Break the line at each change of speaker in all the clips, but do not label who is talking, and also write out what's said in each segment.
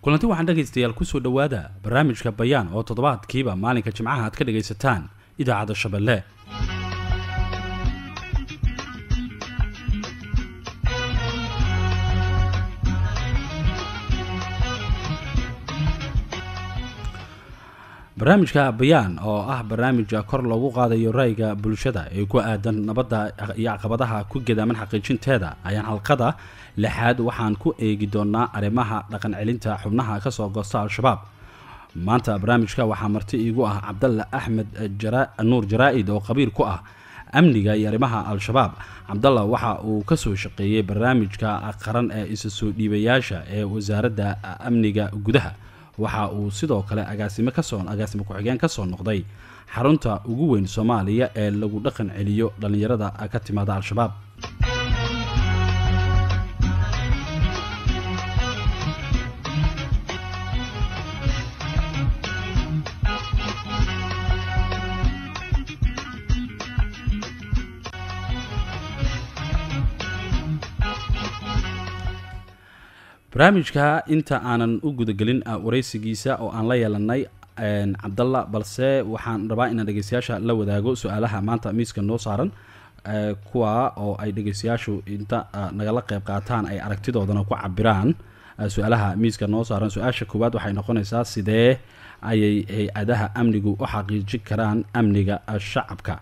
kulanti waxaan dhegaystayaal kusoo dhowaada barnaamijka bayaan oo toddobaadkiiba maalinka jimcaha aad ka dhagaysataan idaacadda shabeelle barnaamijka bayaan oo ah barnaamija kor loogu qaadayo ra'yiga bulshada ee ku aadan nabadda iyo caqabadaha ku gedaaman xaqiijinteeda ayaan halqada lixaad waxaan ku eegi doonaa arrimaha dhaqan celinta xubnaha kasoo goosta al-shabaab maanta barnaamijka waxaa marti iigu ah cabdalla axmed nuur jaraa-id oo qabiil ku ah amniga iyo arrimaha al-shabaab cabdalla waxa uu kasoo shaqeeyey barnaamijka qaran ee isa soo dhiibayaasha ee wasaaradda amniga gudaha waxa uu sidoo kale agaasime kasoo agaasime ku-xigeen kasoo noqday xarunta ugu weyn soomaaliya ee lagu dhaqan celiyo dhallinyarada ka timaada al-shabaab barnaamijka inta aanan u gudagelin waraysigiisa oo aan la yeelanay cabdalla balse waxaan rabaa inaan dhegeystayaasha la wadaago su-aalaha maanta miiska noo saaran kuwa oo ay dhegeystayaashu inta nagala qeyb qaataan ay aragtidoodana ku cabiraan su-aalaha miiska noo saaran su-aasha koowaad waxay noqonaysaa sidee ayay hay-adaha amnigu u xaqiijin karaan amniga shacabka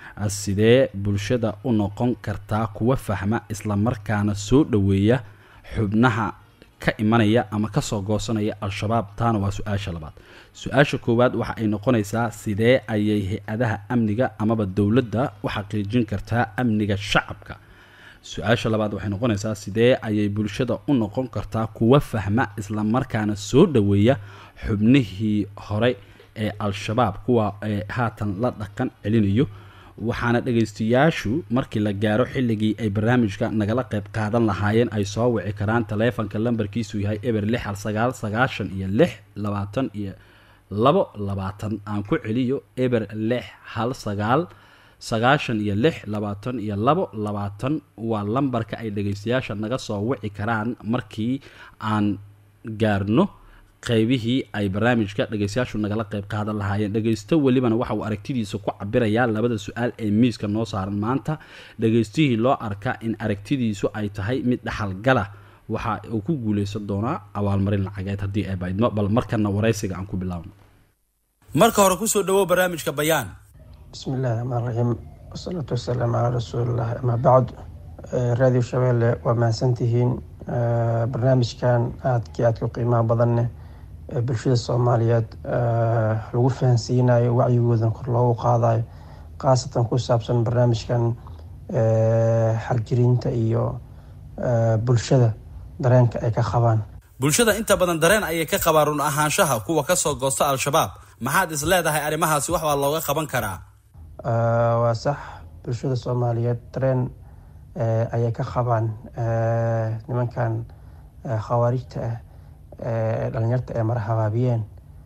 sidee bulshada u noqon kartaa kuwa fahma islamarkaana soo dhoweeya xubnaha ka imanaya ama kasoo goosanaya al-shabaab taana waa su-aasha labaad su-aasha koowaad waxa ay noqonaysaa sidee ayay hay-adaha amniga amaba dowladda u xaqiijin kartaa amniga shacabka su-aasha labaad waxay noqonaysaa sidee ayay bulshada u noqon kartaa kuwa fahma islamarkaana soo dhoweeya xubnihii hore ee al-shabaab kuwa ee haatan la dhaqan celinayo waxaana dhegaystayaashu markii la gaaro xilligii ay barnaamijka nagala qayb qaadan lahaayeen ay soo wici karaan taleefanka lambarkiisu yahay eber lix hal sagaal sagaashan iyo lix labaatan iyo labo labaatan aan ku celiyo eber lix hal sagaal sagaashan iyo lix labaatan iyo labo labaatan waa lambarka ay dhegaystayaasha naga soo wici karaan markii aan gaarno qaybihii ay barnaamijka dhegaystayaashu nagala qayb qaadan lahaayeen dhegaysto welibana waxa uu aragtidiisa ku cabirayaa labada su-aal ee miiska noo saaran maanta dhegaystihii loo arka in aragtidiisu ay tahay mid dhaxalgala waxa uu ku guuleysan doonaa abaalmarin lacageed haddii ay baydmo bal markana waraysiga aan ku bilaabno marka hore kusoo dhawow barnaamijka bayaan
bismi illahi raxmaan raxiim wasalaatu wasalaamu calaa rasuulilah amaa bacd raadiyo shabeelle waa mahadsantihiin barnaamijkan aadkii aadka qiimaha badanneh bulshada soomaaliyeed lagu fahansiinayo wacyigoodan kor loogu qaadayo khaasatan ku saabsan barnaamijkan xarjiriinta iyo bulshada dareenka ay ka qabaan
bulshada inta badan dareen ayay ka qabaan run ahaanshaha kuwa kasoo goosta al-shabaab maxaad is leedahay arrimahaasi wax baa looga qaban karaa
waa sax bulshada soomaaliyeed dareen ayay ka qabaan nimankan khawaarijta ah dhalinyarta ay mara habaabiyeen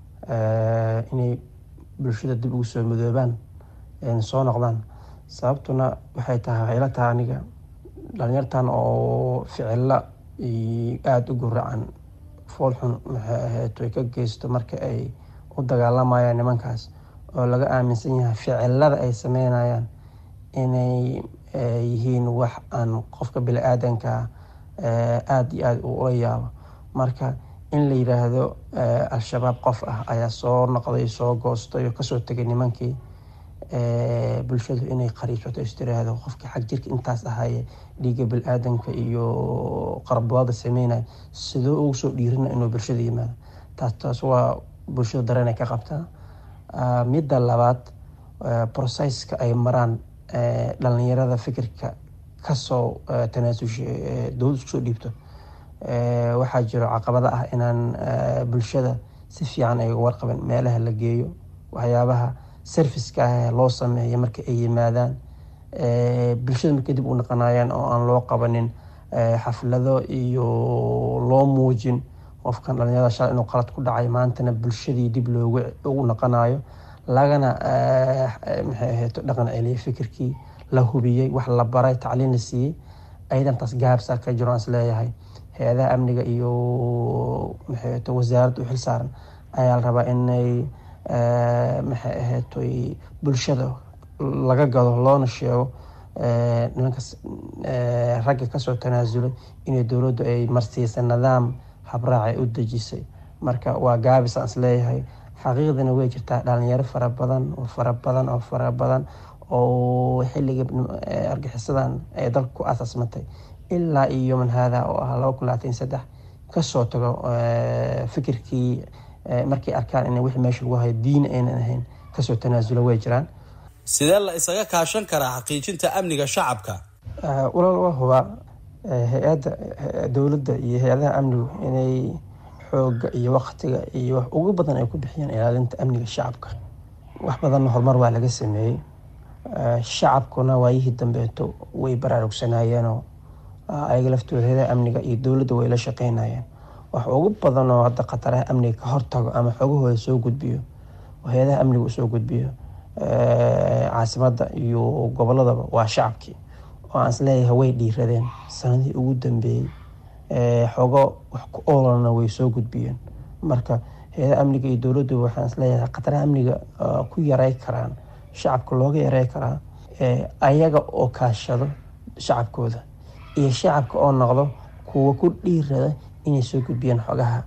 inay bulshada dib ugu soo midoobaan soo noqdaan sababtuna waxay tahay waxay la tahay aniga dhalinyartan oo ficilo aada u guracan foolxun maxay ahayd ay ka geysto marka ay u dagaalamayaan nimankaas oo laga aaminsan yahay ficilada ay sameynayaan inay yihiin wax aan qofka bini-aadanka aada iyo aada ula yaabo marka in la yiraahdo al-shabaab qof ah ayaa soo noqday soo goostay oo kasoo tegay nimankii bulshadu inay qariibsato istiraahdo qofka xag jirka intaas ahaye dhiiga bil-aadanka iyo qarabwaada sameynaya sidoo ugu soo dhiirina inuu bulshada yimaado taas taas waa bulshada dareen ay ka qabtaa midda labaad processka ay maraan dhalinyarada fikirka kasoo tanaasusha dowlad iskusoo dhiibto waxaa jiro caqabada ah inaan bulshada si fiican ay warqaban meelaha la geeyo waxyaabaha serviceka ah loo sameeyo marka ay yimaadaan bulshada markay dib u naqanayaan oo aan loo qabanin xaflado iyo loo muujin qofkan dhalinyarada shalay inuu qalad ku dhacay maantana bulshadii dib loogu ugu naqanayo lagana maxay ahayd dhaqan celiyay fikirkii la hubiyey wax la baray tacliin la siiyey ayadan taas gaabsaa ka jiro aan is leeyahay hay-adaha amniga iyo maxay wasaaradda u xil saaran ayaa la rabaa inay maxay ahaatoy bulshada laga gado loona sheego nimankaas ragga kasoo tanaasulay inay dowladdu ay marsiisay nidaam habraac ay u dejisay marka waa gaabis aan is leeyahay xaqiiqdana way jirtaa dhalinyaro fara badan oo fara badan oo fara badan oo xilligii argixisadan ay dalka ku asaasmatay ilaa iyo man haada oo ah laba kun labaatan saddex kasoo tago fikirkii markay arkaan in wixii meesha lagu hayo diin aynan ahayn kasoo tanaasulo way jiraan
sidee la isaga kaashan karaa xaqiijinta amniga shacabka
walaal waa hubaa hay-adda dowladda iyo hay-adaha amnigu inay xooga iyo waktiga iyo wax ugu badan ay ku bixiyaan ilaalinta amniga shacabka wax badanna horumar waa laga sameeyey shacabkuna waayihii dambeeto way baraarugsanaayeenoo ayaga laftooda hay-adaha amniga iyo dowladda way la shaqeynayeen wax ugu badan oo hadda khataraha amniga ka hortago ama xogahooda soo gudbiyo oo hay-adaha amniga usoo gudbiyo caasimadda iyo goboladaba waa shacabkii oo aan isleeyahay way dhiiradeen sanadihii ugu dambeeyey xogo wax ku oolana way soo gudbiyeen marka hay-adaha amniga iyo dowladdu waxaan isleeyahay khataraha amniga ku yarey karaan shacabka looga yarey karaa ayaga oo kaashado shacabkooda iyo shacabka oo noqdo kuwa ku dhiirada inay soo gudbiyaan xogaha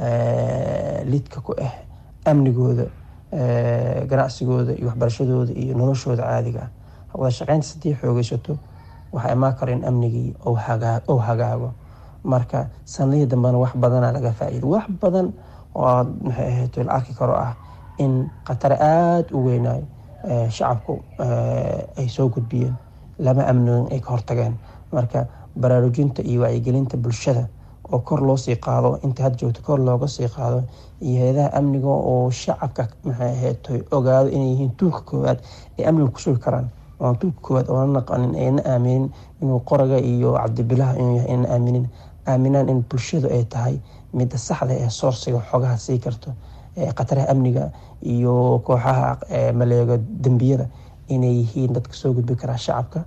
lidka ku ah amnigooda ganacsigooda iyo waxbarashadooda iyo noloshooda caadiga ah wada shaqeynta haddii xoogeysato waxaa imaan karo in amnigii ou hagaago marka sanadihii dambena wax badana laga faa-iida wax badan oo maxay ahayd la arki karo ah in khatare aada u weynaayo shacabku ay soo gudbiyeen lama amnigan ay ka hortageen marka baraarujinta iyo wacyigelinta bulshada oo kor loo sii qaado inta had joogto kor looga sii qaado iyo hay-adaha amniga oo shacabka maxay ahayd ogaado inay yihiin tuulka koowaad ay amniga ku sugi karaan oon tuulka koowaad oona naqanin ayna aaminin inuu qoraga iyo cabdibilaha inuu yahay ayna aaminin aaminaan in bulshadu ay tahay midda saxda ee soorsiga xogaha sii karto khataraha amniga iyo kooxaha maleego dembiyada inay yihiin dadka soo gudbi karaa shacabka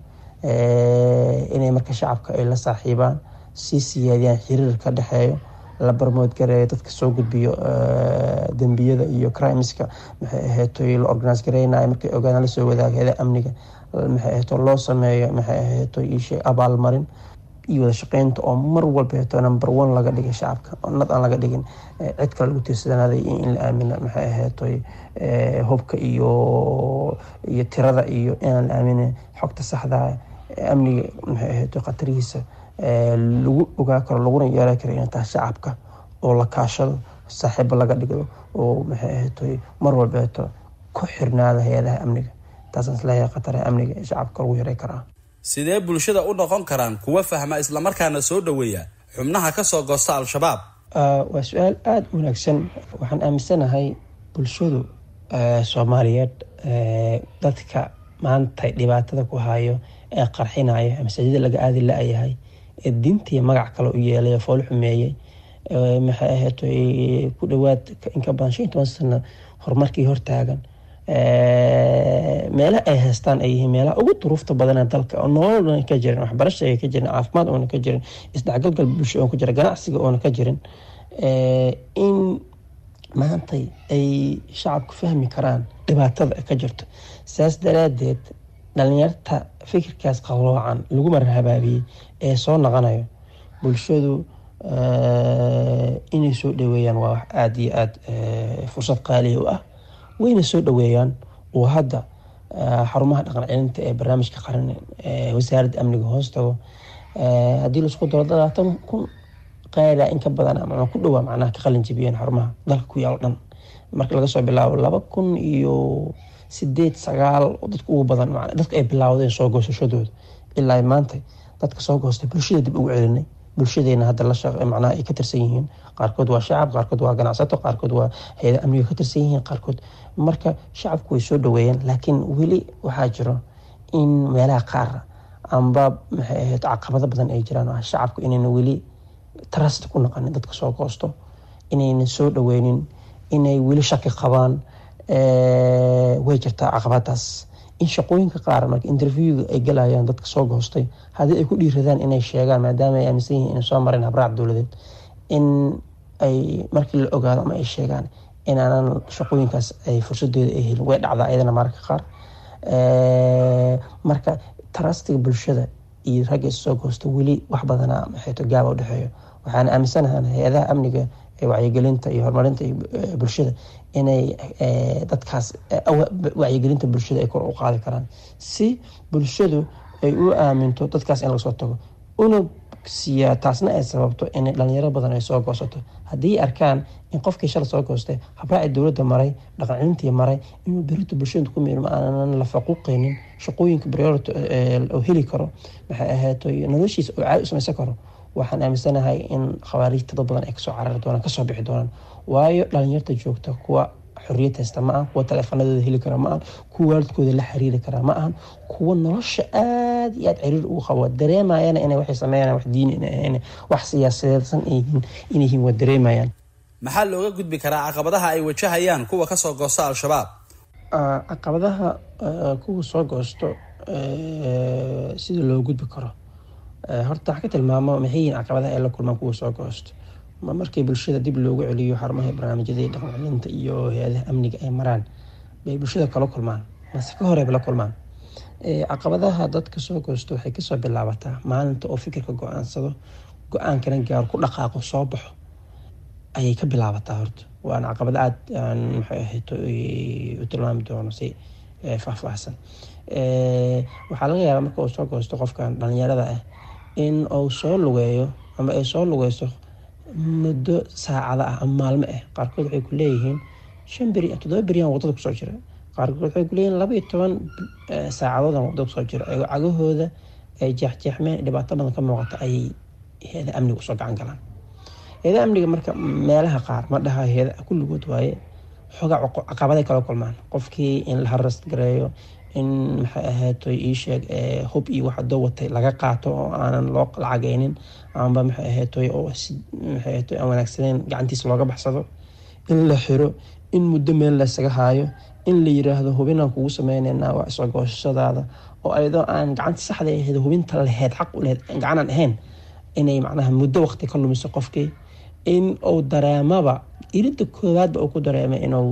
inay marka shacabka ay la saaxiibaan sii siyaadiyaan xiriir ka dhexeeyo la barmoodgareeyo dadka soo gudbiyo dembiyada iyo crimeska maxay ahaytoy la organise gareynayo markay ogaadaan lasoo wadaaga heda amniga maxay ahayto loo sameeyo maxay ahayto ishe abaalmarin iyo wada shaqeynta oo mar walba heto number one laga dhigay shacabka oo nad aan laga dhigin cid kale lagu tiirsadanaaday in la aamino maxay ahaytoy hubka iyo iyo tirada iyo inaan la aaminin xogta saxda amniga maxay ahayto khatarihiisa lagu ogaa karo laguna yeelan karo inay tahay shacabka oo la kaashado saaxiibo laga dhigdo oo maxay ahaytoy mar walba heto ku xirnaada hay-adaha amniga taasaan isleeyahay khataraha amniga ee shacabka lagu yaray karaa
sidee bulshada u noqon karaan kuwa fahma islamarkaana soo dhoweeya xubnaha kasoo goosta al-shabaab
waa su-aal aada u wanaagsan waxaan aaminsanahay bulshadu soomaaliyeed dadka maanta dhibaatada ku hayo ee qarxinaya masaajida laga aadi la-yahay ee diintii magac kale u yeelay fool xumeeyey maxay ahayd ku dhawaad inka badan shan iyo toban sano horumarkii hortaagan meelaha ay haystaan ay yihiin meelaha ugu duruufta badana dalka oo nolol oona ka jirin waxbarasha ay ka jirin caafimaad oona ka jirin isdhexgalgal bulsho oona ka jirin ganacsiga oona ka jirin in maantay ay shacabku fahmi karaan dhibaatada ka jirto saas daraadeed dhalinyarta fikirkaas qaloocan lagu marar habaabiyey ee soo noqonayo bulshadu inay soo dhaweeyaan waa wax aada iyo aada fursad qaaliya u ah wayna soo dhaweeyaan oo hadda xarumaha dhaqan celinta ee barnaamijka qaran wasaaradda amniga hoos tago haddii laisku daro labaatan kun qaada in ka badan ama ku dhawaa macnaha ka qalin jibiyeen xarumaha dalka ku yaal dhan marka laga soo bilaabo laba kun iyo sideed sagaal dadka ugu badan dadka ay bilaawdeen soo goosashadooda ilaa maanta dadka soo goostay bulshada dib ugu celinay bulshadeena hadda la macnaha ay ka tirsan yihiin qaarkood waa shacab qaarkood waa ganacsato qaarkood waa hay-ada amniga ka tirsan yihiin qaarkood marka shacabku way soo dhaweeyeen laakiin weli waxaa jiro in meelaha qaar amba maxay ahayd caqabado badan ay jiraan oo ah shacabku inayna weli trust ku naqanin dadka soo goosto inayna soo dhaweynin inay weli shaki qabaan way jirtaa caqabadaas in shaqooyinka qaar marka interviewga ay galayaan dadka soo goostay haddii ay ku dhiiradaan inay sheegaan maadaama ay aaminsan yihiin inay soo mareen habraac dowladeed in ay markii la ogaado ama ay sheegaan inaanan shaqooyinkaas ay fursadeeda ay helin way dhacdaa iyadana mararka qaar marka tarastiga bulshada iyo ragga issoo goosta weli wax badanaa maxayto gaaba u dhexeeyo waxaan aaminsanahan hay-adaha amniga ee wacyigelinta iyo horumarinta bulshada inay dadkaas wacyigelinta bulshada ay kor u qaadi karaan si bulshadu ay u aaminto dadkaas in lagasoo tago una siiyaa taasna ay sababto in dhalinyaro badan ay soo goosato haddii arkaan in qofkii shala soo goostay habraaci dowladda maray dhaqancelintii maray inuu berito bulshada ku miirmo aanan la faquuqeynin shaqooyinka priority oo heli karo maxay ahaato noloshiisa oo caadi u samaysan karo waxaan aaminsanahay in khawaarijta dad badan ay kasoo carari doonaan kasoo bixi doonaan waayo dhalinyarta joogta kuwa xorriyad haysta ma ahan kuwa taleefanadooda heli kara ma ahan kuwa waalidkooda la xiriiri karaa ma ahan kuwa nolosha aada iyo aada ciriir ugu qabo dareemayana inay waxay sameynayaan wax diini ina ahayn wax siyaasadeedsan inay yihiin waa dareemayaan
maxaa looga gudbi karaa caqabadaha ay wajahayaan kuwa kasoo goosta al-shabaab
caqabadaha kuwa soo goosto sida loo gudbi karo horta wax ka tilmaamo maxay yihiin caqabadaha ay la kulmaan kuwa soo goosto ma markii bulshada dib loogu celiyo xarumaha barnaamijyada dhaqan celinta iyo hay-adaha amniga ay maraan bay bulshada kala kulmaan mase ka horeyba la kulmaan caqabadaha dadka soo goosto waxay kasoo bilaabataa maalinta oo fikirka go-aansado go-aankana gaar ku dhaqaaqo soo baxo ayay ka bilaabataa horta waana caqabad aada aan maxay ahayd u tilmaami doono si faahfaahsan waxaa laga yaabaa marka uu soo goosto qofkan dhalinyarada ah in uu soo lugeeyo ama ay soo lugeyso muddo saacada ah ama maalmo ah qaarkood waxay ku leeyihiin shan beri toddoba beriyaan wadada kusoo jira qaarkood waxay ku leeyihiin laba iyo toban saacadoodaan wadada kusoo jira ayagoo cagahooda ay jeexjeexmeen dhibaato badan ka muuqata ayay hay-ada amniga usoo gacan galaan hay-ada amniga marka meelaha qaar ma dhaha hay-ada kulligood waaye xoogaa caqabaday kala kulmaan qofkii in la haras gareeyo in maxay ahaato iisheeg hub iyo wax doo watay laga qaato oo aanan loo lacageynin amba maxay ahaato oo maxay ahaato aan wanaagsaneyn gacantiisa looga baxsado in la xiro in muddo meel laysaga haayo in la yiraahdo hubinaan kugu sameyneynaa waa isoo goosashadaada oo ayadoo aan gacanta saxda ahayd hubinta laheyd xaq u laheyd gacanaan ahayn inay macnaha muddo waqti ka lumiso qofkii in uu dareemaba irinta koowaadba uu ku dareemay inuu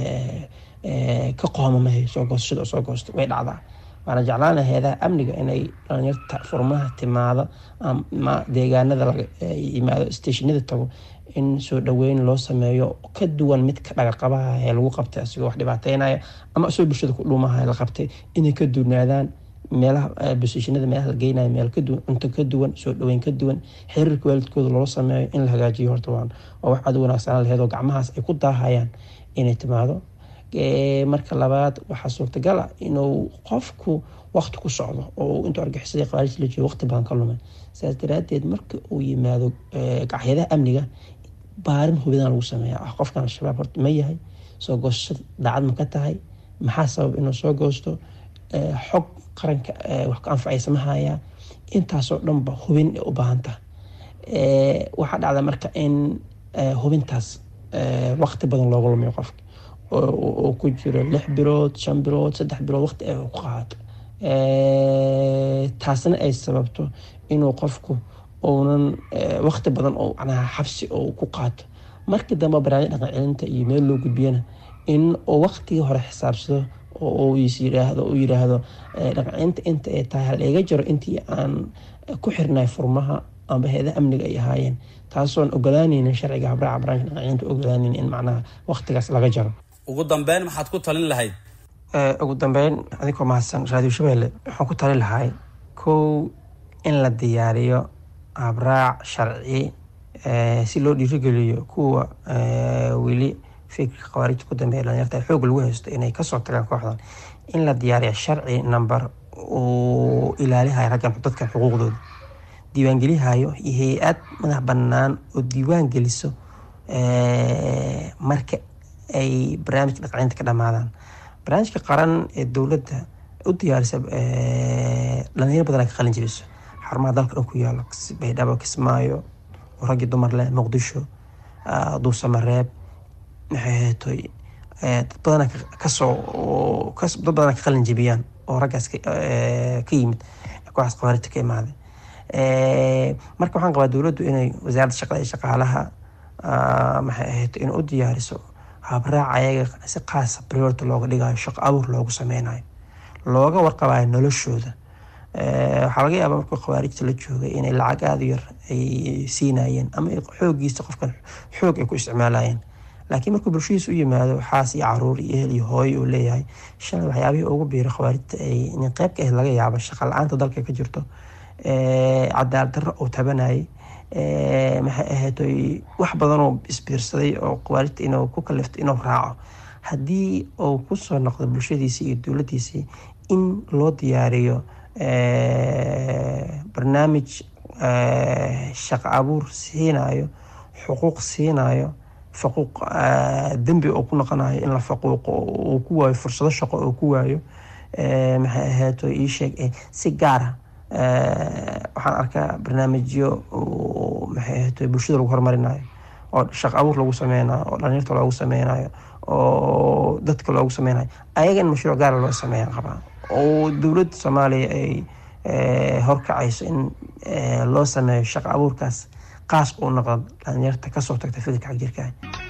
ka qoomamahay soo goosashada oo soo goosto way dhacdaa waana jeclaana hay-adaha amniga inay dhalinyarta furmaha timaado ama deegaanada laga yimaado stationada tago in soo dhaweyn loo sameeyo ka duwan midka dhagarqabaha ee lagu qabtay asigoo wax dhibaateynaya ama isagoo bulshada ku dhuumaha la qabtay inay ka duwnaadaan meelaha bosishinada meelaha la geynayo meel kaduwan cunto ka duwan soo dhaweyn ka duwan xiriirka waalidkooda loola sameeyo in la hagaajiyo horta waan waa wax aad u wanaagsanaan laheed oo gacmahaas ay ku daahayaan inay timaado marka labaad waxaa suurtagal ah inuu qofku waqti ku socdo oo intuu argixisada qawaarij la joogo waqti badan ka lumay saas daraadeed marka uu yimaado gacyadaha amniga baarin hubidaan lagu sameeya ah qofkan al-shabaab horta ma yahay soo goosashada daacad ma ka tahay maxaa sabab inuu soo goosto xog qaranka wax ku anfacaysa ma hayaa intaasoo dhanba hubin u baahan taha waxaa dhacda marka in hubintaas waqti badan looga lumiyo qofka oo ku jiro lix bilood shan bilood saddex bilood waqti ay ku qaato taasna ay sababto inuu qofku uunan waqti badan oo macnaha xabsi oo ku qaato markii dambe barnaamij dhaqan celinta iyo meel loo gudbiyana in uu waqtigii hore xisaabsado oo is yiraahdo uu yiraahdo dhaqancelinta inta ay tahay hal iga jiro intii aan ku xirnay furmaha amba hay-adaha amniga ay ahaayeen taasoon ogolaanaynin sharciga habraaca barnaamijka dhaqancelinta ogolaanaynin in macnaha waqtigaas laga jaro
ugu dambeyn maxaad ku talin lahayd
ugu dambeyn adigoo mahadsan raadiyo shabeelle waxaan ku talin lahay kow in la diyaariyo habraac sharci si loo dhiirigeliyo kuwa weli fikirka khawaarijta ku dambeeya dhalinyarta xoog lagu haysto inay kasoo tagaan kooxdan in la diyaariyo sharci number uu ilaalihayo raggan dadkan xuquuqdooda diiwaangelihayo iyo hay-ad madax bannaan oo diiwaan geliso marka ay barnaamijka dhaqacinta ka dhamaadaan barnaamijka qaran ee dowladda u diyaarisa dhalinyaro badan ay ka qalin jebiso xarumaha dalka dhan ku yaalo baydhabo kismaayo oo raggii dumar leh muqdisho duusamareeb maxay haytoy dad badana kasoo dad badana ka qalin jebiyaan oo raggaas ka yimid kooxaas khawaarijta ka imaaday marka waxaan qabaa dowladdu inay wasaaradda shaqada iyo shaqaalaha maxay ahayd in u diyaariso habraac ayaga si qaasa priority looga dhigayo shaqo abuur loogu sameynayo looga warqabayo noloshooda waxaa laga yaabaa markuu khawaarijta la joogay inay lacag aada u yar ay siinayeen ama xoogiisa qofkan xoog ay ku isticmaalayeen laakiin markuu bulshadiisa u yimaado xaas iyo caruur iyo ehel iyo hooyo uu leeyahay shalay waxyaabihii ugu biiro khawaarijta ay in qeyb ka ahayd laga yaabo shaqa la-aanta dalka ka jirto cadaalad darro uu tabanayay maxay ahayd wax badanoo isbiirsaday oo khawaarijta inuu ku kaliftay inuu raaco haddii uu kusoo noqdo bulshadiisii iyo dowladdiisii in loo diyaariyo barnaamij shaqo abuur siinayo xuquuq siinayo faquuq dembi uu ku noqonayo in la faquuqo uu ku waayo fursado shaqo uu ku waayo maxay ahayd ii sheeg si gaara waxaan arkaa barnaamijyo maxay ahayd bulshada lagu horumarinayo oo shaqo abuur lagu sameynayo oo dhalinyarta loogu sameynayo oo dadka loogu sameynayo ayaga in mashruuc gaara loo sameeyaan qabaa oo dowladda soomaaliya ay horkacayso in loo sameeyo shaqo abuurkaas qaas uu noqdo dhalinyarta kasoo tagta fikirka xagjirka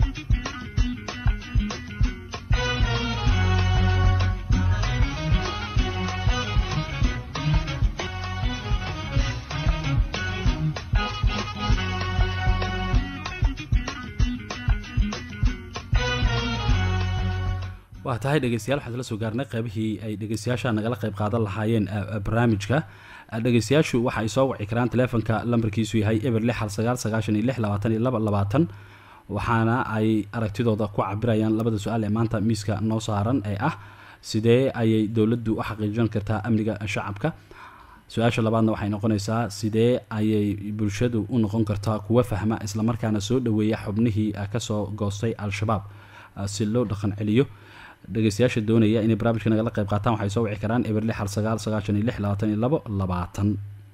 waa tahay dhegeystayaal waxaan isla soo gaarnay qeybihii ay dhegeystayaasha nagala qeyb qaadan lahaayeen barnaamijka dhegeystayaashu waxa ay soo waci karaan teleefonka lambarkiisu yahay eber lix hal sagaal sagaashan iyo lix labaatan iyo laba labaatan waxaana ay aragtidooda ku cabirayaan labada su-aal ee maanta miiska noo saaran ee ah sidee ayay dowladdu u xaqiijin kartaa amniga shacabka su-aasha labaadna waxay noqonaysaa sidee ayay bulshadu u noqon kartaa kuwa fahma islamarkaana soo dhaweeya xubnihii kasoo goostay al-shabaab si loo dhaqan celiyo dhegeystayaasha doonaya inay barnaamijka nagala qayb qaataan waxay soo wici karaan eber lix hal sagaal sagaashan iyo lix labaatan iyo labo labaatan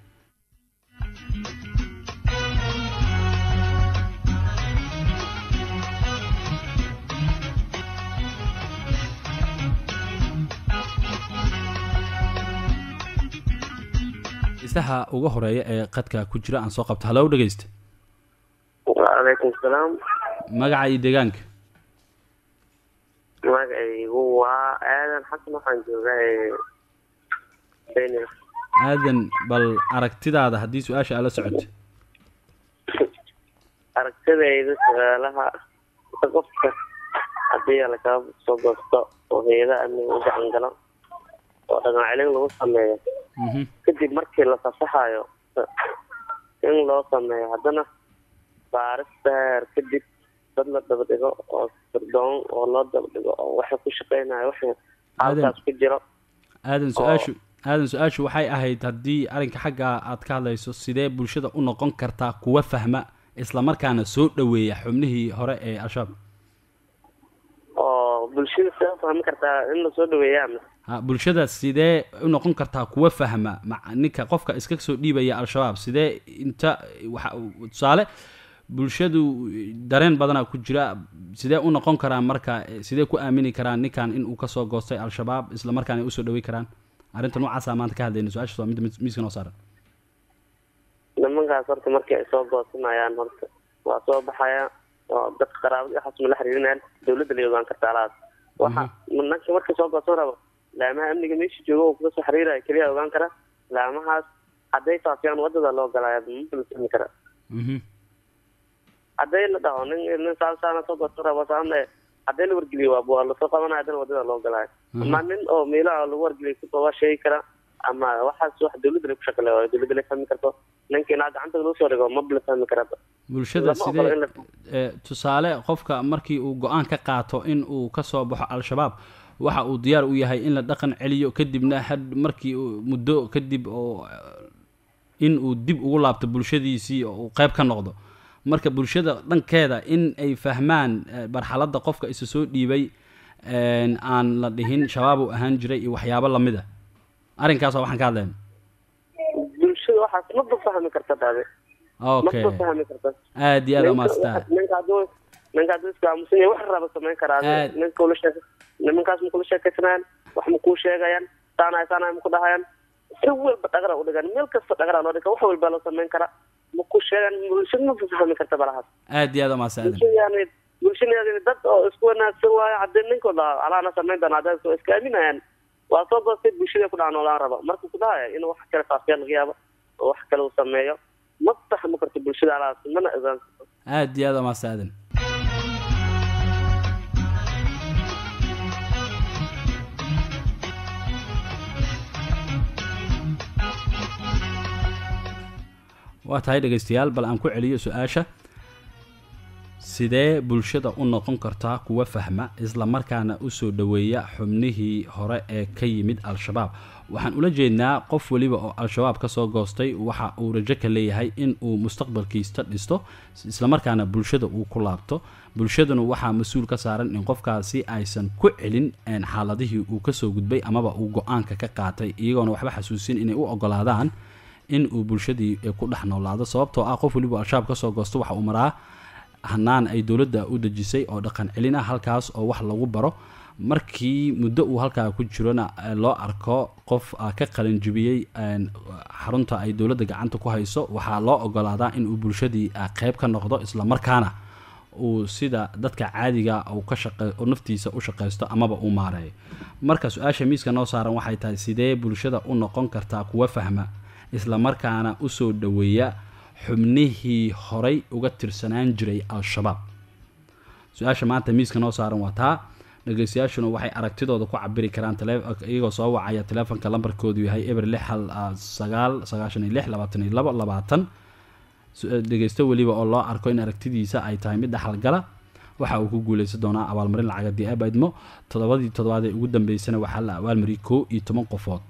dhegeystaha uga horeeya ee qadka ku jira aan soo qabto halow dhegeysta
wacalaykum salaam
magaca iyo deegaanka
magacaygu waa aadan xasan waxaan joogaa benia
aadan bal aragtidaada haddii su-aasha aala socoto
aragtidayda su-aalaha qofka haddii lakala soo goosto oo hay-adaha amniga u gacan galo oo dhaqan celin lagu sameeyo kadib markii la fasaxayo in loo sameeyo haddana baaris dheer kadib dad la dabadhigo oo sirdoon oo loo dabadhigo oo waxa ku shaqeynayo waxa halkaas ku jiro
aadan su-aashu aadan su-aashu waxay ahayd haddii arrinka xagga aad ka hadlayso sidee bulshada u noqon kartaa kuwa fahma islamarkaana soo dhaweeya xubnihii hore ee al-shabaab
oo bulshada sidee fahmi kartaa in lasoo dhaweeyaa
ha bulshada sidee u noqon kartaa kuwa fahma ma ninka qofka iska soo dhiibaya al-shabaab sidee inta waxa tusaale bulshadu dareen badanaa ku jira sidee u noqon karaan marka sidee ku aamini karaan ninkan in uu kasoo goostay al-shabaab isla markaana usoo dhawey karaan arrinta noocaasa maanta ka hadlayna su-aashaas waa midda miiska noo saaran
nimankaas horta markii ay soo goosanayaan horta waa soo baxaya oo dadka qaraabada waxaas ma la xiriirinayaan dawladda la ogaan karta alaas waxa nanka markii soo goosan rabo laamaha amniga meesha jooga oo kuga soo xiriiraya keliya ogaan kara laamahaas hadday faafiyaan wadada loo galaya ma la sami kara hadday la dhaho nin nin saalsaana soo goosan rabo saame hadday la wargeliyo waa waa lasoo qabanaya haddana wadada loo galaayo ama nin oo meelaha lagu wargeliyo kuba waa sheegi kara ama waxaas wax dawladda la ku shaqale waayo dawladda la fahmi karto ninkiina gacanta lagu soo dhigo maba la fahmi karaba
bulshada sidee tusaale qofka markii uu go-aan ka qaato in uu kasoo baxo al-shabaab waxa uu diyaar u yahay in la dhaqan celiyo kadibna had markii muddo kadib oo in uu dib ugu laabto bulshadiisii oo uu qeyb ka noqdo marka bulshada dhankeeda in ay fahmaan marxaladda qofka isa soo dhiibay aan la dhihin shabaab uu ahaan jiray iyo waxyaabo lamid a arrinkaas waa waxaan ka hadlayna
bulshada waxaas maba fahmi karta daade
okay
maba fahmi karta
aad iyo aad umaastaa
ninka hadduu ninka hadduu iska aamusan yahay wax raba samayn karaa
Aad.
ninka ula sheek nimankaas ma kula sheekaysanayaan wax ma kuu sheegayaan saanahay saanahay ma ku dhahayaan si walba dhagara u dhigan meel kasta dhagara loo dhiga wax walba loo samayn karaa ma ku sheegan bulshada ma fahmi karta balahaas
aad iyo aad umahadsan aadan
bulshada yani bulshada yani dad oo isku wanaagsan waayo haddii ninkooda alaana samayn doona hadday soo iska aaminayaan waa soo goostay bulshada ku dhaca noolaan raba marka ku dhahaya inuu wax kale faafiya laga yaabo oo wax kale uu sameeyo ma fahmi karto bulshada alahaas mana ogaan karto
aad iyo aad umahadsan aadan waa tahay dhegaystayaal bal aan ku celiyo su-aasha sidee bulshada u noqon kartaa kuwa fahma isla markaana usoo dhoweeya xubnihii hore ee ka yimid al-shabaab waxaan ula jeednaa qof weliba oo al-shabaab kasoo goostay waxa uu rajo ka leeyahay in uu mustaqbalkiista dhisto islamarkaana bulshada uu ku laabto bulshaduna waxaa mas-uul ka saaran in qofkaasi aysan ku celin een, xaaladihii uu kasoo gudbay amaba uu go-aanka ka qaatay iyagoona waxba xasuusin inay u ogolaadaan in uu bulshadii eh, ku dhex noolaado sababtoo ah qof weliba al-shabaab kasoo goosto waxa uu maraa hanaan ay dowladda u dejisay oo dhaqan celin ah halkaas oo wax lagu baro markii muddo uu halkaa ku jirona eh, loo arko qof ah, ka qalinjibiyey een, xarunta ay dowladda gacanta ku hayso waxaa loo ogolaadaa in uu bulshadii ah, qeyb ka noqdo islamarkaana uu sida dadka caadiga uu ka shaqe oo naftiisa u shaqaysto amaba uu maareeyo marka su-aasha miiska noo saaran waxay tahay sidee bulshada u noqon kartaa kuwa fahma islamarkaana usoo dhoweeya xubnihii horay uga tirsanaan jiray al-shabaab su-aasha maanta miiska noo saaran waa taa dhegeystayaashuna waxay aragtidooda ku cabiri karaan tele- iyagoo soo wacaya teleefonka lambarkoodu yahay eber lix hal ah, sagaal sagaashan iyo lix labaatan iyo labo labaatan Su- dhegeysto weliba oo loo arko in aragtidiisa ay tahay mid dhaxalgala waxa uu ku guuleysan doonaa abaalmarin lacag haddii aaba idmo toddobadii toddobaad ee ugu dambeysana waxaa la abaalmariyay kow iyo toban qofood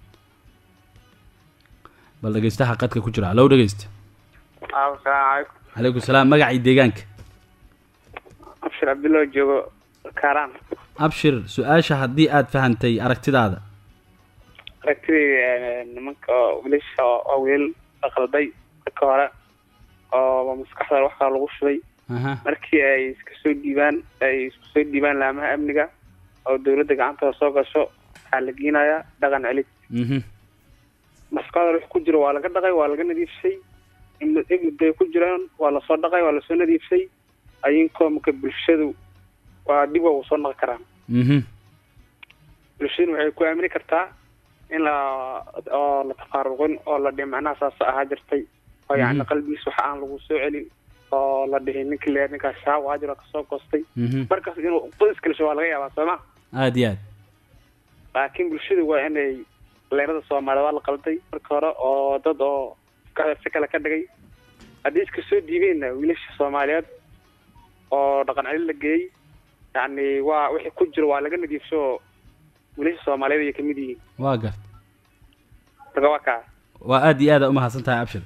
bal dhegeystaha qadka ku jira hallow dhegeysta
asalaamu calaykum
calaykum salaam magacii deegaanka
abshir cabdillah joogo kaaraan
abshir su-aasha haddii aad fahantay aragtidaada
aragtidayda nimanka oo wiilasha oo wiil la qalday marka hore oo maskaxda wax kale lagu shubay
aha
markii ay iska soo dhiibaan ay isku soo dhiibaan laamaha amniga oo dowladda gacantooda soo gasho waxaa la geenayaa dhaqan celid
mhm
maskaxda wax ku jiro waa laga dhaqay waa laga nadiifsay imudday ku jiraan waa lasoo dhaqay waa lasoo nadiifsay ayinkoo marka bulshadu waa dib waa uu soo naqi karaan
mhm
bulshaduna waxay ku aamini kartaa in la oo la taqaaruqin oo la dhihi macnaha saas ahaa jirtay oo yacni qalbigiis waxa aan lagu soo celin oo la dhihi ninkii le ninkaas shaab ahaa jiro kasoo goostay
mhm
markaas inuu dad iskalisho waa laga yaabaa sooma
aada iyo aad
laakiin bulshadu waa inay leerada soomaaliyed waa la qalday marka hore oo dad oo maskaxda si kale ka dhigay haddii iska soo dhiibeenna wiilasha soomaaliyeed oo dhaqan celin la geeyey yacni waa wixii ku jiro waa laga nadiifsho oo wiilasha soomaaliyeed ayay kamid yihiin
waa gart
marka waa kaa
waa aada iyo aada umahadsan tahay abshir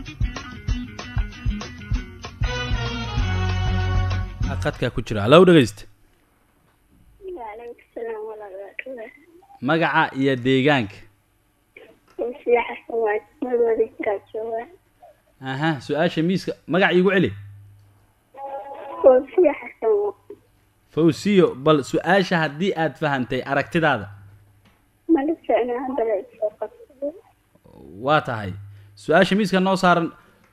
qadkaa ku jira hallow dhegeysta
وعليكم السلام ورحمة الله وبركاته
magaca iyo deegaanka
وفي حسن مدودي كاتشوة
aha su-aasha miiska magaca iigu celi
وفي حسن
fawsiyo bal su-aasha haddii aad fahantay aragtidaada
ما لسه أنا هذا الفقط
waa tahay su-aasha miiska noo saaran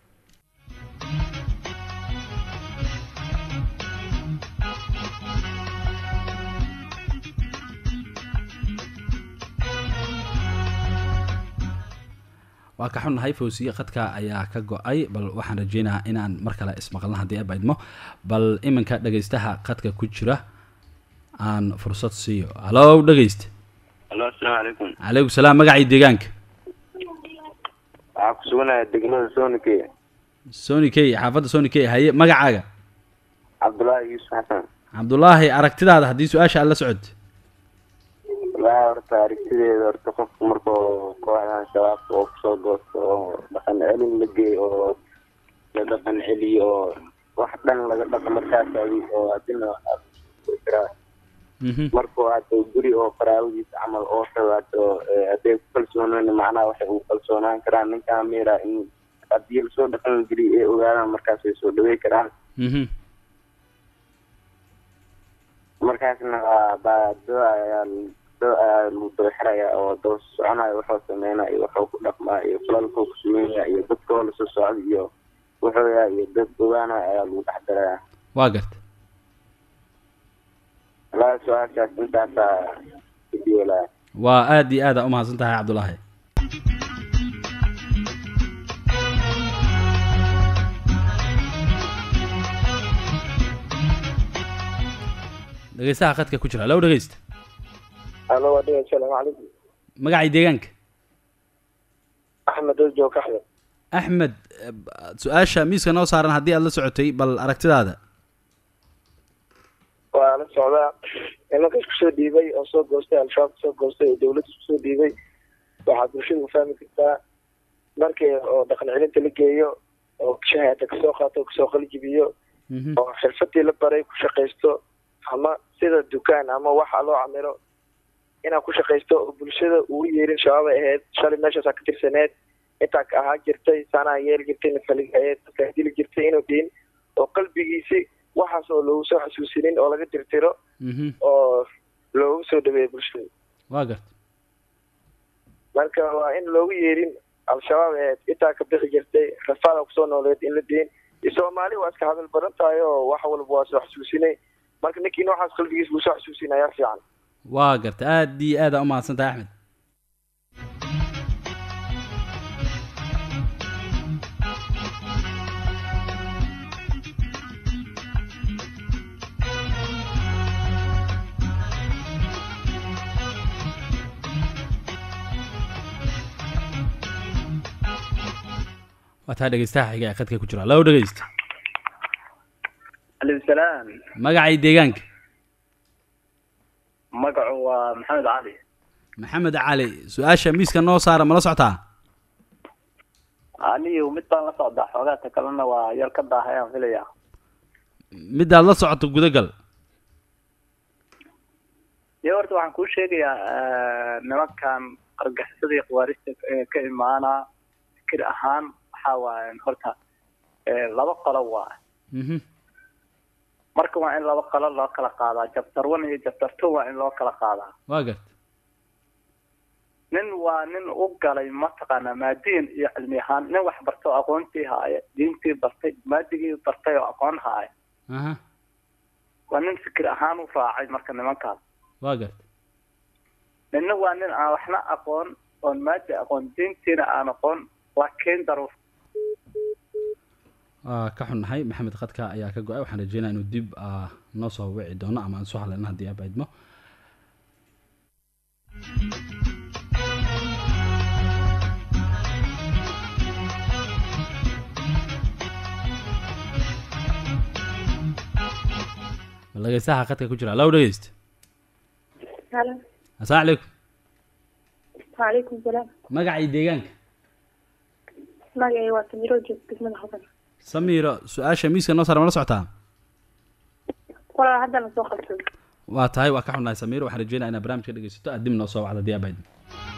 waa ka xunnahay fawsiye khadka ayaa ka go-ay bal waxaan rajeynayaa inaan mar kale ismaqalna haddii aba idmo bal iminka dhegeystaha khadka ku jira aan fursad siiyo hallow dhegeysta
alo asalaamu calaykum
calaykum salaam magacii deegaanka
waxaa ku suganaya degmada soonike
sony k xaafadda sony k haye magacaaga
cabdullaahi yuusuf xasan
cabdulaahi aragtidaada haddii su-aasha aad la socod
wallaahi horta aragtideeda horta qofku markuu kooxdan shabaabka oo kusoo goosto oo dhaqan celin la geey oo la dhaqan celiyo oo wax dhan laga dhaqo markaasadi oo adina waxaa
mhm
markuu hadda guri oo qaraabadiisa camal oo sabaato hadday ku kalsoonaan macnaha waxay ugu kalsoonaan karaan ninkaa miira in haddii lasoo dhaqan geliyo ay ogaadaan markaas way soo dhawey karaan
mhm
markaasna waa baa do ayaa do ayaa lagu daba xiraya oo daba soconaya wuxuu sameynaya iyo wuxuu ku dhaqmaa iyo falalkuu ku sameynaya iyo dadkoo lasoo socda iyo wuxuu yahay iyo dad ogaanaya ayaa lagu dhex daraya
waa garta
walaa su-aashaas intaasaa idiolaa
waa aad iyo aad aa umahadsan tahay cabdulaahi dhegeystaha khadka ku jira low dhegeysta
alo waa dhiga asalaamu calaykum
magacii deegaanka
axmed ojo kaxda
axmed eh, su-aasha miiska noo saaran haddii aad la socotay bal aragtidaada
waa la socdaa nimanka isku soo dhiibay oo soo goostay al-shabaab kasoo goostay oo dawladda isku soo dhiibay waxaad bulshada u fahmi kartaa markii oo dhaqan celinta la geeyo oo shahaada kasoo qaato oo kasoo qalijibiyo
Mhm.
oo xirfadii la baray ku shaqaysto ama sida dukaan ama waxa loo camilo inaad ku shaqaysto oo bulshada ugu yeerin shabaab ay ahayd shalay meeshaasaa ka tirsaneed intaa ka ahaa jirtay saanaa yeeli jirtay nafaligayeed dadkaa dili jirtay inuu dhihin oo qalbigiisi waxaas oo loogu soo xasuusinin oo laga tirtiro
Mhm.
oo loogu soo dhaweeyo bulshada
waa garta
marka waa in loogu yeerin al-shabaab ee intaa ka bixi jirtay rafaada kusoo nooleed in la diin soomaali waa iska hadal badan tahay oo wax walba waa soo xasuusinay marka ninkii noocaas qalbigiisa uu soo xasuusin ayaa fiican
waa garta aad iyo aad aa umahadsan tahay axmed waa taa dhegeystaha xiga ee khadka ku jira low dhegeysta
alaykum salaam
magacii deegaanka
magacu waa maxamed cali
maxamed cali su-aasha miiska noo saara mala socotaa
anigu mid baan la socdaa xoogaata kalena waa yar ka daahayaan filaya
midaad la socoto gudagal
iyo horta waxaan kuu sheegayaa nimankan argaxisadii khawaarista ee ka imaana fikir ahaan waxaa waaye horta eh, laba qolo waa
Mhm.
marka waa in laba qolo loo kala qaadaa jabtar one iyo jabtar two waa in loo kala qaadaa
waa garta
nin waa nin u galay mataqaanaa maadiin iyo cilmi ahaan nin wax barta oo aqoontii haaya diintii bartay maadigii bartay oo aqoon haaya
aha
waa nin fikir ahaan u raacay marka nimankaas
waa garta
ninna waa nin aan waxna aqoon oon maadi aqoon diintiina aan aqoon laakiin daruuf
waa ka xunnahay maxamed khadka ayaa ka go-ay waxaan rajeynaya inuu dib ah, noo soo wici doono ama aan soo hadlayna haddii aaba idmo bal dhegeystaha khadka ku jira low dhegeysta
halo
asalaamu calaykum
waalaikum salaam
magacii deegaanka
magacay waa samiro joog degmada hodan
samiiro su-aasha miiska noo saara mala socotaa
walaa haddana soo qabsada
waa tahay waa ka xunnahay samiiro waxaan rajeynaya inaad barnaamijka dhegeysato aad dib noo soo wacda haddii aaba idmo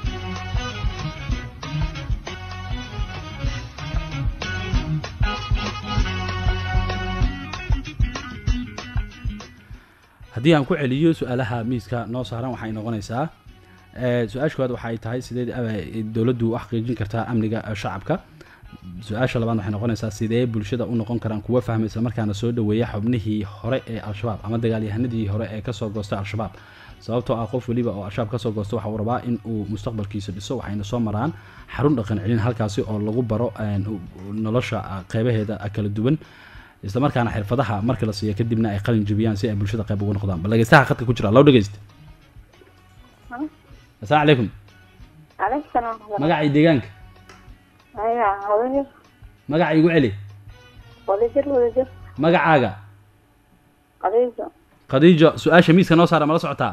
haddii aan ku celiyo su-aalaha miiska noo saaran waxay noqonaysaa eh, su-aasha koowaad waxay tahay sidee eh, dowladdu u xaqiijin kartaa amniga eh, shacabka su-aasha labaad waxay noqonaysaa sidee bulshada u noqon karaan kuwa fahma isla markaana soo dhaweeya xubnihii hore ee al-shabaab ama dagaalyahanadii hore ee kasoo goostay al-shabaab sababtoo ah qof weliba oo al-shabaab kasoo goosta waxa uu rabaa in uu mustaqbalkiisa dhiso waxayna soo maraan xarun dhaqan celin halkaasi oo lagu baro een, u- u- nolosha ah, qeybaheeda ah, kala duwan isla markaana xirfadaha marka la siiyo kadibna ay qalin jebiyaan si ay bulshada qayb ugu noqdaan bal dhegeystaha khadka ku jira low dhegeysta asalaamu calaykum
calaykum salaam
magacii deegaanka
aya wadajir
magaca igu celi
wadajir wadajir
magacaaga
qadiiso
khadiijo su-aasha miiska noo saara mala socotaa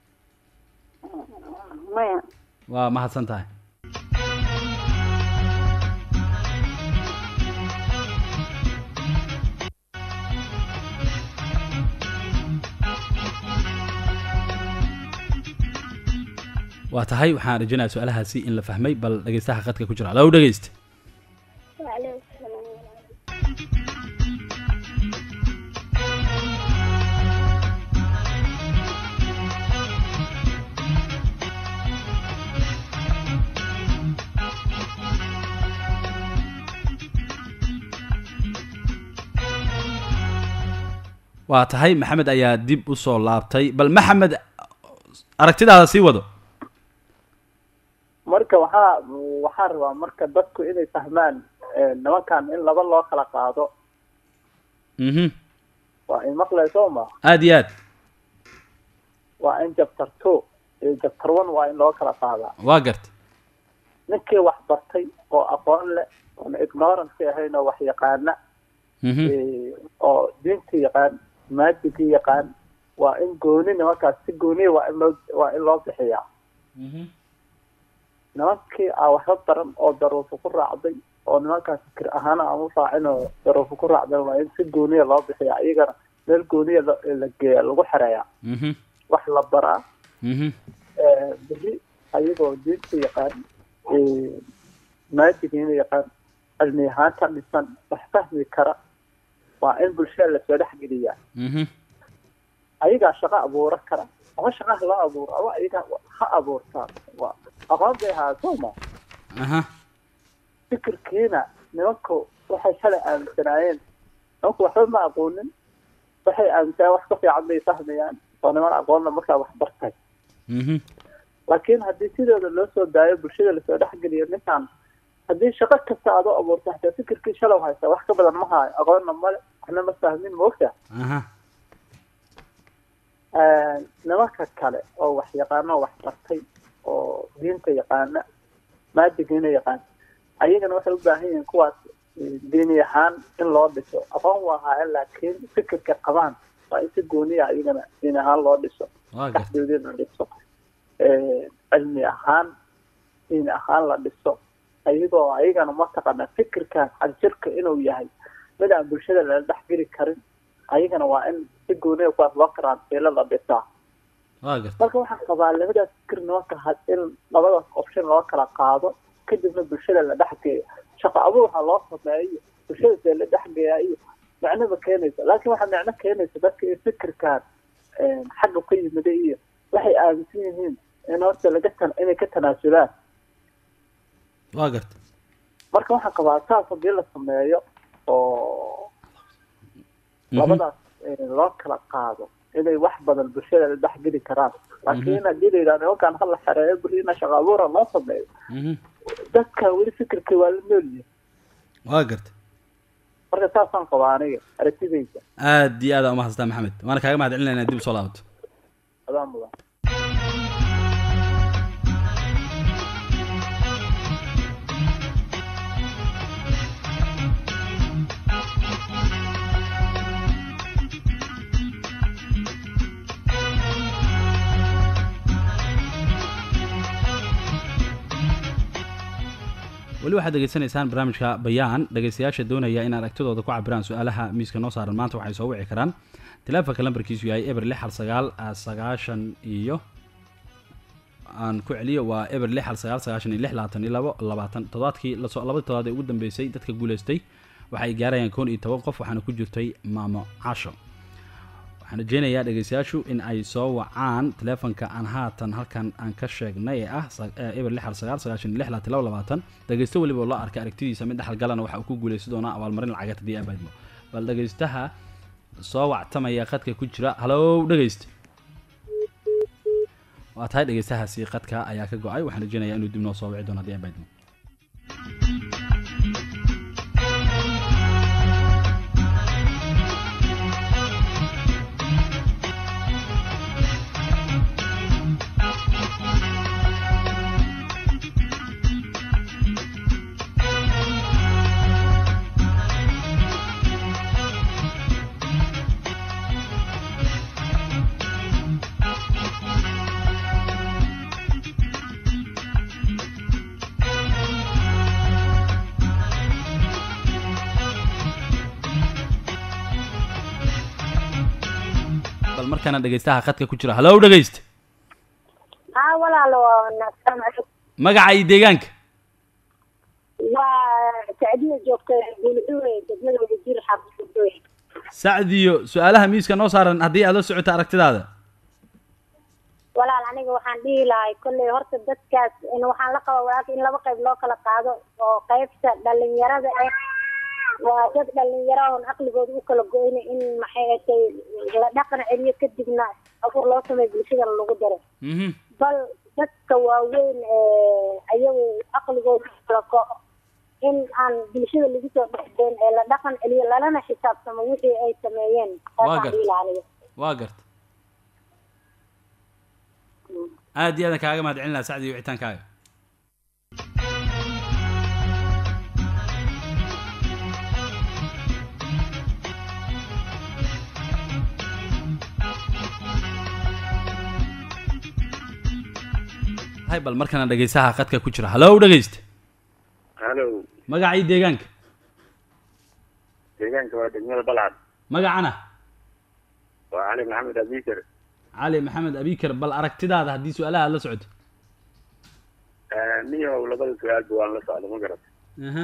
maya
waa mahadsan tahay waa tahay waxaan rajeynayaa su-aalahaasi in la fahmay bal dhegeystaha khadka ku jira low dhegeysta
waalaikum salaam
waa tahay maxamed ayaa dib usoo laabtay bal maxamed aragtidaada sii wado
marka waxaa waxaa rabaa marka dadku inay fahmaan eh, nimankan in laba loo kala qaado
mhm
waa in maqlayso ma
aada iyo aad
waa in chapter two iyo chapter one waa in loo kala qaadaa
waa garta
ninkii wax bartay oo aqoon leh oona ignorance ahayn oo wax yaqaana
mhm
eh, oo diinta yaqaan maadigii yaqaan waa in gooni nimankaas si gooniya waa in loo waa in loo bixiyaa
mhm
nimankii aan waxba baran oo daruufo ku raacday oo nimankaas fikir ahaan aan u raacin oo daruufo ku raacday waa in si gooniya loo bixiyaa iyagana meel gooniya la la geeya lagu xereeyaa
mhm
wax la baraa
mhm
eh, beri ayagoo diinta yaqaan eh, maadigiina yaqaan cilmi ahaanta dhisan wax fahmi kara waa in bulshada lasoo dhexgeliyaa
mhm
ayagaa shaqo abuura kara ama shaqaha loo abuuro ama ayagaa ha abuurtaan waa aqoon bay ahaa sooma
aha
fikirkiina nimanku waxay shalay aaminsanaayeen nimanku waxba ma aqoonin waxay aaminsanayeen wax ka fiican bay fahmayaan oo niman aqoonna markaa wax bartay
mhm
laakiin haddii sidooda loo soo daayo bulshada lasoo dhexgeliyo ninkan haddii shaqo kasta aad u abuurta hataa fikirkii shalow haysa wax ka badan ma haayo aqoonna male waxna ma fahmin moogta
aha
nimanka kale oo wax yaqaano oo wax bartay oo diinta yaqaana maadigiina yaqaan ayagana waxay u baahan yihiin kuwaas eh, diini ahaan in loo dhiso aqoon waa haayeen laakiin fikirka qabaan waa in si gooniya ayagana diini ahaan loo dhiso
waa garta
dhexdoodii la dhiso Eh, cilmi ahaan diini ahaan la dhiso ayagoo ayagana mataqaana fikirkan xagjirka inuu yahay mid aan bulshada lala dhexgeli karin ayagana waa in si gooniya kuwaas loo karantiilo la dhisaa
waa garta
marka waxaan qabaa labadaas fikir nimanka had in labadaas option loo kala qaado kadibna bulshada la dhexgeeyo shaqo abuur waxaa loo sameeyo bulshada see la dhexgeeyaa iyo macno ma keenaysa laakiin waxaa macno keenaysa dadka in fikirkan eh, xagga ka yimida iyo waxay aaminsan yihiin in horta laga tan inay ka tanaasulaan
waa garta
marka waxaan qabaa saas haddii la sameeyo oo
Mhm.
labadaas eh, loo kala qaado inay wax badan bulshada la dhexgeli karaan laakiin haddii la yidhahdo nimankan ha la xereeyo berina shaqo abuura loo sameeyo
mhm
dadka weli fikirka waa la noolyihin
waa garta
marka saasaan qabaa aniga aragtidayda
aad iyo aad aa umahadsantaa maxamed waana kaaga mahad celinayna dib usoo laabato
adaan mudan
weli waxaad degeysanaysaan barnaamijka bayaan dhegeystayaasha doonaya in aragtidooda ku cabiraan su-aalaha miiska noo saaran maanta waxay soo wici karaan teleefonka lambarkiisu yahay eber lix hal sagaal ah, sagaashan iyo aan ku celiyo waa eber lix hal sagaal sagaashan iyo lix labaatan iyo labo labaatan toddobaadkii lasoo labadii toddobaad ee ugu dambeysay dadka guuleystay waxay gaarayaan koon iyo toban qof waxaana ku jirtay maamo casho waxaan rajeynayaa dhegeystayaashu in ay soo wacaan teleefonka aan haatan halkan aan ka sheegnay ee ah sa- ee eber lix hal sagaal sagaashan iyo lix labaatan iyo labo labaatan dhegeysto weliba oo la arkay aragtidiisa mid dhexal galana waxa uu ku guuleysan doonaa abaalmarin lacageed haddii abaadmo bal dhegeystaha soo wactamaya khadka ku jira halow dhegeyst waa tahay dhegeystahaasi khadka ayaa ka go-ay waxaan rajeynayaa inuu dib noo soo wici doono haddii abaadmo bal markaana dhegeystaha khadka ku jira halow dhegeyst
haa walaalo waa wanaagsan
magaca iyo deegaanka
waa sacdiya joogta gulxuwe degmada wadajir xaafisudooy
sacdiyo su-aalaha miiska noo saaran haddii aad la socoto aragtidaada
walaal aniga waxaan dhihi lahay kolley horta dadkaas in waxaan la qaba walaalka in laba qayb loo kala qaado oo qaybta dhalinyarada ah waa dad dhalinyaro oon caqligooda u kala go-ina in maxay atay la dhaqan celiyo kadibna abuur loo sameeyo bulshadana lagu daro
mhm
bal dadka waaweyn ee ayagu caqligooda u kala go- in aan bulshada lagu soo dhexdeen ee la dhaqan celiyo lalana xisaabtamo wixii ay sameeyeen
Waa
taasaan
gartay.
dhihi lahaa aniga
waa garta aad iyo aadan kaaga mahad celin laha sacdi iyo wicitaankaaga hay bal markana dhegeysaha qadka ku jira hallow dhegeyste
halo
magacii deegaanka
deegaanka waa degmada balcad
magacana
waa cali maxamed abikar
cali maxamed abikar bal aragtidaada haddii su-aalaha aad la socoto
niyahow labada su-aalba waan la socda ma garata
aha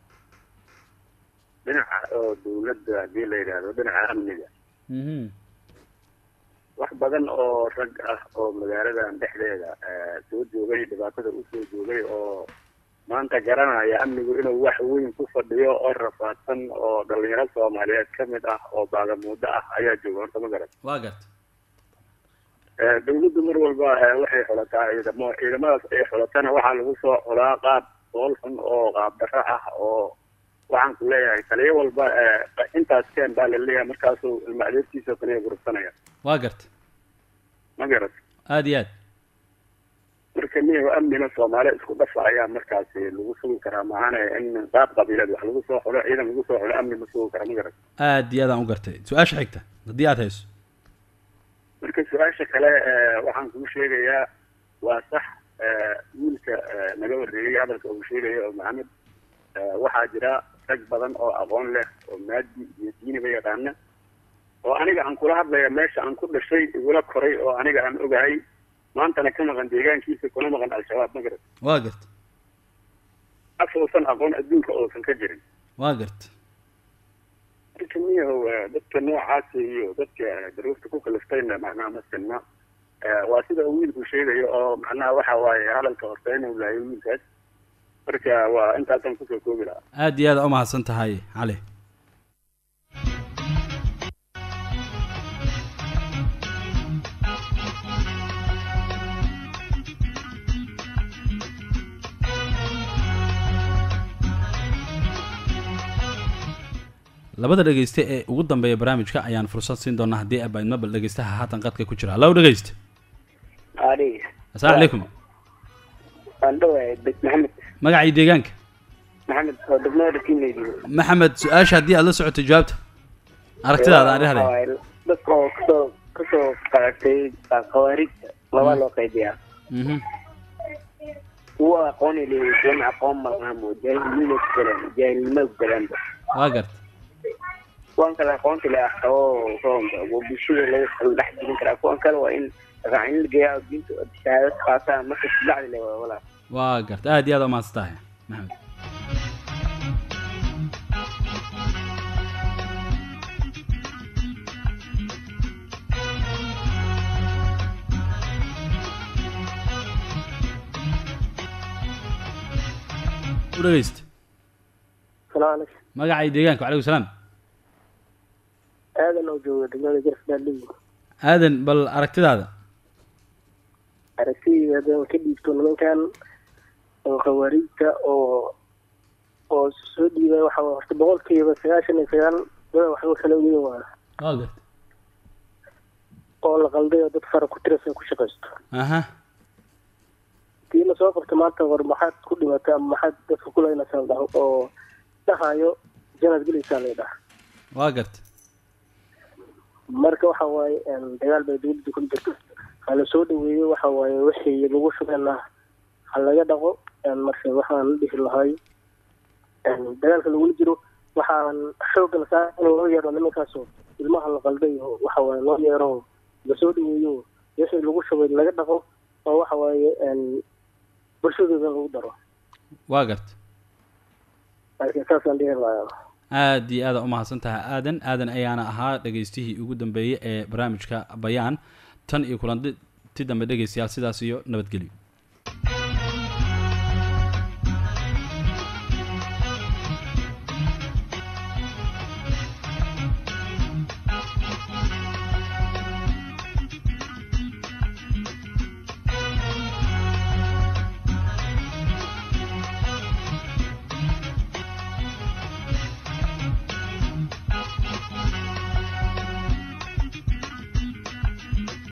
dhinaca oo dawladda haddii la yidhaahdo dhinaca amniga
mhm
wax badan oo rag ah oo magaaladan dhexdeeda eh, soo joogay dhibaatada usoo joogay oo maanta garanaya amnigu inuu wax weyn ku fadhiyo oo rafaadsan oo dhalinyaro soomaaliyeed ka mid ah oo baagamuudo ah ayaa jooga horta ma garan
waa garta
Eh, dawladdu mar walba eh, waxay xulataa ciidamo ciidamadaas ay xulatana waxaa lagu soo xulaa qaab bool xun oo qaab darro ah oo waxaan ku leeyahay taliyo walba eh, intaas keen baa la leeyahay markaasuu ilma adeertiisa kaliya gurubsanaya
waa garta
ma garat
aad iyo aad
marka niyahu amnina soomaali isku dhafa ayaa markaasi lagu sugi karaa maahane in qaab qabiileed wax lagu soo xulo ciidan lagu soo xulo amni ma sugi kara ma garat
aad iyo aadaan u gartay su-aasha xigta haddii aad hayso
marka su-aasha kale eh, waxaan kuu sheegayaa waa sax eh, wiilka eh, naga horreeyey hadalka uu sheegayo oo maxamed eh, waxaa jira rag badan oo aqoon leh oo maadi iyo diiniba yaqaana oo aniga aan kula hadlaya meesha aan ku dhashay igula koray oo aniga aan ogahay maantana ka maqan deegaankiisa kuna maqan al-shabaab ma garat
waa garta
af uusan aqoon adduunka uusan ka jirin
waa garta
marka miyahow eh, dadka noocaasa iyo dadka eh, daruurta ku kaliftayna macnaha masinna eh, waa sida uu wiilku sheegayo oo macnaha waxa waaye hadalka horta inuu laayo wiilkaas marka waa intaasaan kusoo koobi lahaa
aad iyo aad u mahadsan tahay cali labada dhegeyste ee ugu dambeeya barnaamijka ayaan fursad siin doonaa haddii abaidma bal dhegeystaha haatan qadka ku jira hallow dhegeyste
ari
assalaamu calaykum
waan dhawahay bed maxamed
magacii deegaanka
maxamed oo degmada kiimeydi
maxamed su-aasha haddii aad la socoto jawaabta aragtidaada aan dhehday
dadka oo kasoo kasoo qaatay khawaarijta laba loo qaybiyaa
mhm
kuwa aqoon leeyahay kuwana aqoon malaamo jaahilnimo ku galeen jaahilnimo ku galaanba
waa garta
kuwan kale aqoonta le ah oo roonka oo bulshada laga kala dhex jirin karaa kuwan kale waa in raacin la geeyaa oo diinta oo shahaadad qaataan marka silacdi le waa walaa
waa garta aad iyo aad u mahadsan tahay maxamed u dhegeysta
salaam calaykum
magacii deegaanka wacalaykum salaam
aadan oo jooga degmada garfdaaligu
aadan bal aragtidaada
aragtidii haddaan ka dhiibto nimankan oo khawaariijta oo oo soo dhiibay waxa waa horta boqolkiiba sagaashan iyo sagaal dada waxba kala ogeyn waa
waa garta
oo la qalday oo dad fara ku tirasa ku shaqaysto
aha
tii la soo qabta maanta war maxaad ku dhimatay ama maxaad dadka kulaynaysaa la dhaho oo dhahayo janaad gelaysaa la dhaha
waa garta
marka waxa waaye een, dagaal bay dawladda ku jirto ha la soo dhaweeyo waxa waaye wixii lagu shubeenna ha laga dhaqo een, marka waxaan la dhihi lahay een, dagaalka lagula jiro waxaan xoogga la saa in loo yeero nimankaasoo ilmaha la qalday oo waxa waaye loo yeero lasoo dhaweeyo wixii lagu shubay laga dhaqo oo waxa waaye een, bulshadooda lagu daro
waa garta
marka saasaan dhihi lahaa
aad iyo aada u mahadsan tahay aadan aadan ayaana ahaa dhegeystihii ugu dambeeyey ee barnaamijka bayaan tan iyo kulanti dambe dhegeystayaal sidaas iyo nabadgelyo